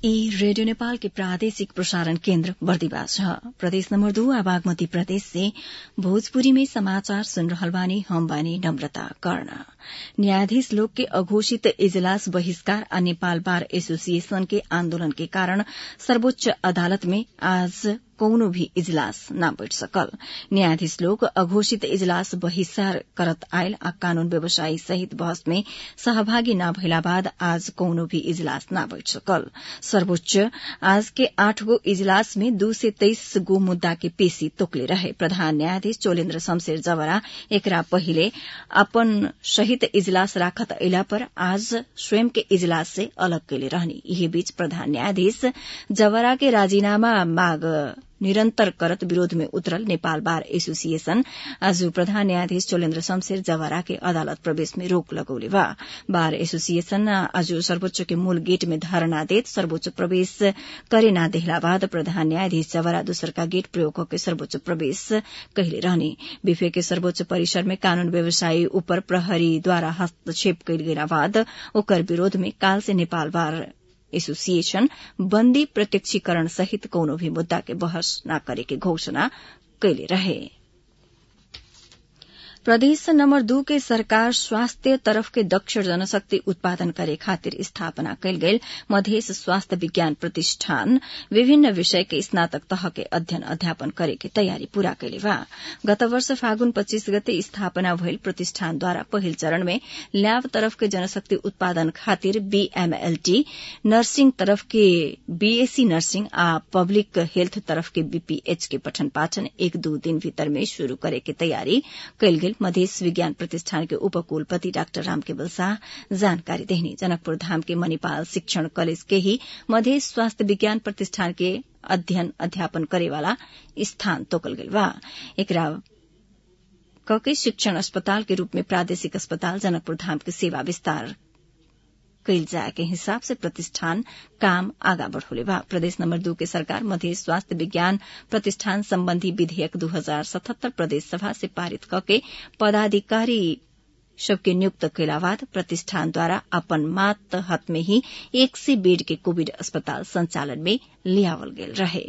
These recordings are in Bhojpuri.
ई रेडियो नेपाल के प्रादेशिक प्रसारण केन्द्र बर्दिवास छ प्रदेश नम्बर दू आ बागमती प्रदेश से भोजपुरी में समाचार सुन रहल बानी हम बानी नम्रता कर्ण न्यायाधीश लोग के अघोषित इजलास बहिष्कार आ नेपाल बार एसोसिएशन के आन्दोलन के कारण सर्वोच्च अदालत में आज कौनो भी इजलास न बैठ सकल न्यायाधीश लोग अघोषित इजलास बहिष्कार करत आयल आ कानून व्यवसायी सहित बहस में सहभागी न भइला बाद आज कौनो भी इजलास न बैठ सकल सर्वोच्च आज के आठ गो इजलास में दू से तेइस गो मुद्दा के पेशी तोकले रहे प्रधान न्यायाधीश चोलेन्द्र शमशेर जवरा एकरा पहिले अपन सहित इजलास राखत अयला पर आज स्वयं के इजलास से अलग कैले रहनी यही बीच प्रधान न्यायाधीश जवरा के राजीनामा माग निरन्तर करत विरोध में उतरल नेपाल बार एसोसिएशन आज प्रधान न्यायाधीश चोलेन्द्र शमशेर जवारा के अदालत प्रवेश में रोक लगौले बा बार एसोसिएशन आज सर्वोच्च के मूल गेट में धरना देत सर्वोच्च प्रवेश करे ना देहला बाद प्रधान न्यायाधीश जवारा दोसर का गेट प्रयोग करके सर्वोच्च प्रवेश कहले रहने विफे के सर्वोच्च परिसर में कानून व्यवसायी उपर प्रहरी द्वारा हस्तक्षेप कैल गेला बाद ओकर विरोध में काल से नेपाल बार एसोसिएशन बन्दी प्रत्यक्षीकरण सहित कौनो भी मुद्दा के बहस न करे के घोषणा कैले रहे प्रदेश नम्बर दू के सरकार स्वास्थ्य तरफ के दक्ष जनशक्ति उत्पादन करे खातिर स्थापना कैल गेल मधेश स्वास्थ्य विज्ञान प्रतिष्ठान विभिन्न विषय के स्नातक तह के अध्ययन अध्यापन करे के तयारी पूरा कैले बा गत वर्ष फागुन पच्चीस गते स्थापना भइल प्रतिष्ठानद्वारा पहिल चरण में ल्याब तरफ के जनशक्ति उत्पादन खातिर बीएमएलटी नर्सिङ तरफ के बीएससी नर्सिङ आ पब्लिक हेल्थ तरफ के बीपीएच के पठन पाठन एक दू दिन भीतर में शुरू करे के तयारी कैल गेल मधेश विज्ञान प्रतिष्ठान के उपकुलपति डाक्टर रामकेवल शाह जानकारी देहनी जनकपुर धाम के मणिपाल शिक्षण कॉलेज के ही मधेश स्वास्थ्य विज्ञान प्रतिष्ठान के अध्ययन अध्यापन करेवाला स्थान तोकल गेल बा एकरा कके शिक्षण अस्पताल के रूप में प्रादेशिक अस्पताल जनकपुर धाम के सेवा विस्तार कैल जाए के हिसाब से प्रतिष्ठान काम आगा बढ़ोले बा प्रदेश नंबर दू के सरकार मध्य स्वास्थ्य विज्ञान प्रतिष्ठान संबंधी विधेयक दू हजार सतहत्तर प्रदेश सभा से पारित कके पदाधिकारी सबके नियुक्त कैला बाद प्रतिष्ठान द्वारा अपन मात हत में ही एक से बेड के कोविड अस्पताल संचालन में लियावल गेल रहे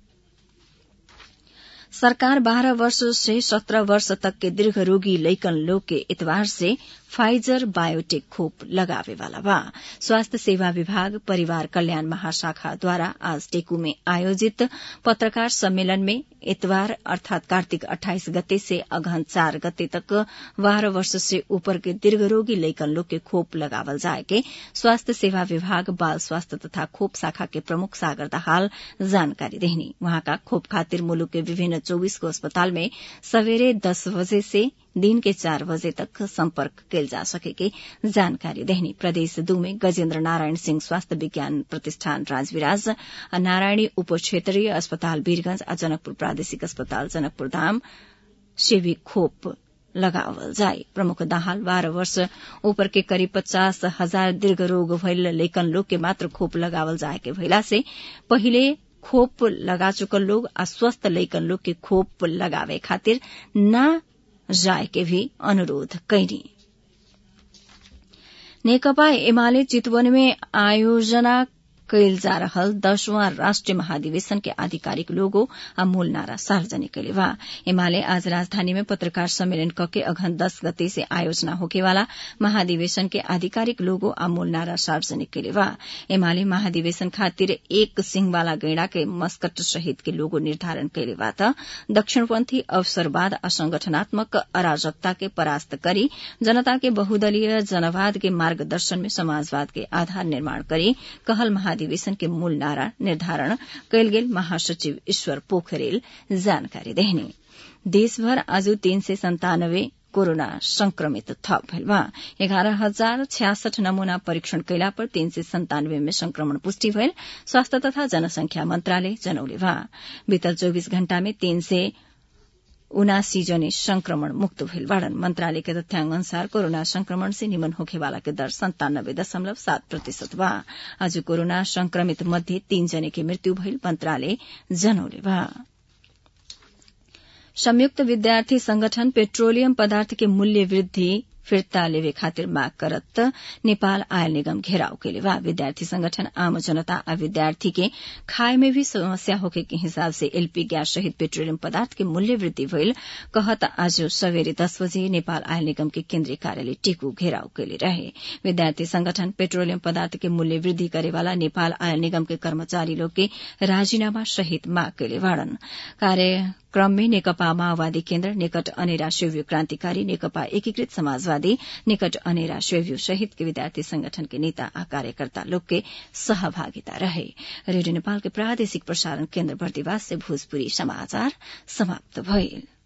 सरकार बारह वर्ष से सत्रह वर्ष तक के दीर्घ रोगी लैकन लोग के इतवार से फाइजर बायोटेक खोप लगावे वाला बा स्वास्थ्य सेवा विभाग परिवार कल्याण महाशाखा द्वारा आज टेकू में आयोजित पत्रकार सम्मेलन में इतवार अर्थात कार्तिक 28 गते से अगहन चार गते तक बारह वर्ष से ऊपर के दीर्घ रोगी लैकन लोग के खोप लगावल जाए के स्वास्थ्य सेवा विभाग बाल स्वास्थ्य तथा खोप शाखा के प्रमुख सागर दहाल जानकारी देहनी वहां का खोप खातिर मुलुक के विभिन्न चौबीस गो अस्पताल में सवेरे दस बजे से दिन के चार बजे तक संपर्क कैल जा सके के जानकारी देहनी प्रदेश दू में गजेन्द्र नारायण सिंह स्वास्थ्य विज्ञान प्रतिष्ठान राजविराज नारायणी उप क्षेत्रीय अस्पताल वीरगंज आ जनकपुर प्रादेशिक अस्पताल जनकपुर धाम से भी खोप लगावल जाए प्रमुख दाहाल बारह वर्ष ऊपर के करीब पचास हजार दीर्घ रोग भइल लेकन लोग के मात्र खोप लगावल जाए के भइला से पहिले खोप लगा चुकल लोग आ स्वस्थ लैकन लोग के खोप लगावे खातिर न जाए के भी अनुरोध कैनी नेकपा एमाले चितवन में आयोजना कैल जा रहल दसवां राष्ट्रीय महाधिवेशन के आधिकारिक लोगो आ मूल नारा सार्वजनिक कैले बा एमाले आज राजधानी में पत्रकार सम्मेलन कके अघन दस गते से आयोजना होकेवाला महाधिवेशन के आधिकारिक लोगो आ मूल नारा सार्वजनिक कैले बा एमाले महाधिवेशन खातिर एक सिंहवाला गैंडा के मस्कट सहित के लोगो निर्धारण कैले बा त दक्षिणपन्थी अवसरवाद आ संगठनात्मक अराजकता के परास्त करी जनता के बहुदलीय जनवाद के मार्गदर्शन में समाजवाद के आधार निर्माण करी कहल महाधिवेशन के मूल नारा निर्धारण कैल गेल महासचिव ईश्वर पोखरेल जानकारी देहने देशभर आज तीन सय सन्तानब्बे कोरोना संक्रमित थप भइल बा एघारह हजार छ्यासठ नमूना परीक्षण कैला पर तीन सय सन्तानब्बे में संक्रमण पुष्टि भइल स्वास्थ्य तथा जनसंख्या मन्त्रालय जनौले बा बीतल चौबिस घण्टा में तीन सय उनासी जने संक्रमण मुक्त भइल बाड़न मंत्रालय के तथ्यांक अनुसार कोरोना संक्रमण से निमन होखेवाला के दर संतानब्बे दशमलव सात प्रतिशत बा आज कोरोना संक्रमित मध्ये तीन जने के मृत्यु भइल मंत्रालय जनौले बा संयुक्त विद्यार्थी संगठन पेट्रोलियम पदार्थ के मूल्य वृद्धि फिर्ता लेवे खातिर माग करत नेपाल आयल निगम घेराव केले बा विद्यार्थी संगठन आम जनता आ विद्यार्थी के खाए में भी समस्या होके के हिसाब से एलपी गैस सहित पेट्रोलियम पदार्थ के मूल्य वृद्धि भइल कहत आज सवेरे दस बजे नेपाल आयल निगम के केन्द्रीय कार्यालय टेकू घेराव केले रहे विद्यार्थी संगठन पेट्रोलियम पदार्थ के मूल्य वृद्धि करेवाला नेपाल आयल निगम के कर्मचारी लोग के राजीनामा सहित माग केले बाड़न कार्यक्रम में नेकपा माओवादी केन्द्र निकट अनेरा शिवयू क्रान्तिकारी नेकपा एकीकृत समाजवादी निकट अनेरा शिवयू सहित के विद्यार्थी संगठन के नेता आ कार्यकर्ता लोग के सहभागिता रहे रेडियो नेपाल के प्रादेशिक प्रसारण केन्द्र बर्दिवास से भोजपुरी समाचार समाप्त भइल